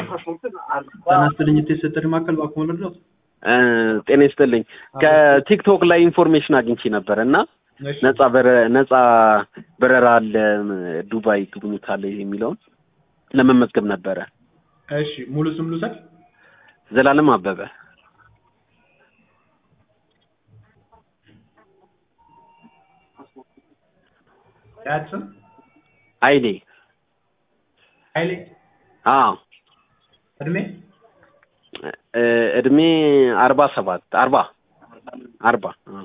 ጤና ይስጥልኝ የተሰጠኝ ማዕከል እባክዎ ልርዳዎት? ጤና ይስጥልኝ። ከቲክቶክ ላይ ኢንፎርሜሽን አግኝቼ ነበር እና እሺ፣ ነጻ በረ- ነጻ በረራ አለ ዱባይ ጉብኝት አለ የሚለውን ለመመዝገብ ነበረ። እሺ ሙሉ ስም ልውሰድ? ዘላለም አበበ የአያት ስም ኃይሌ። ኃይሌ። አዎ እድሜ እ እድሜ አርባ ሰባት አርባ አርባ አዎ።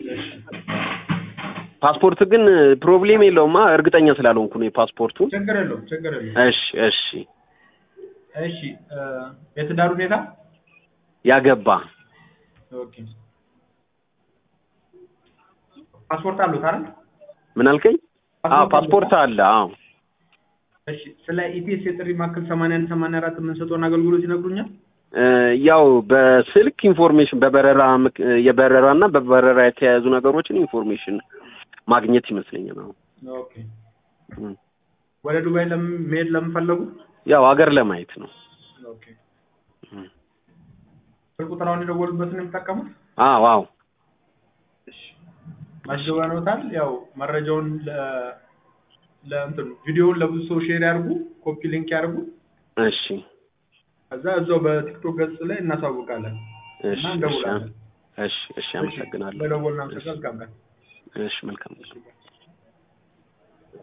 ፓስፖርት ግን ፕሮብሌም የለውማ እርግጠኛ ስላልሆንኩ ነው የፓስፖርቱን። ችግር የለውም ችግር የለውም። እሺ እሺ እሺ እ የትዳር ሁኔታ ያገባ ኦኬ። ፓስፖርት አሉት አይደል? ምን አልከኝ? አዎ ፓስፖርት አለ። አዎ እሺ ስለ ኢቲኤስ የጥሪ ማዕከል 81 84 የምንሰጠውን አገልግሎት ይነግሩኛል? እ ያው በስልክ ኢንፎርሜሽን በበረራ ምክ- የበረራ እና በበረራ የተያያዙ ነገሮችን ኢንፎርሜሽን ማግኘት ይመስለኛል። አዎ ኦኬ። እም። ወደ ዱባይ ለምን መሄድ ለምፈለጉ? ያው ሀገር ለማየት ነው። ኦኬ። እም። ስልክ ቁጥራውን የደወሉበትን የሚጠቀሙት? አዎ አዎ እሺ መዝግበንዎታል። ያው መረጃውን ለ ለእንትን ቪዲዮውን ለብዙ ሰው ሼር ያርጉ፣ ኮፒ ሊንክ ያርጉ። እሺ ከዛ እዛው በቲክቶክ ገጽ ላይ እናሳውቃለን እሺ እና እሺ እንደውላለን። እሺ እሺ አመሰግናለሁ። በደወልና መልካም ቀን። እሺ መልካም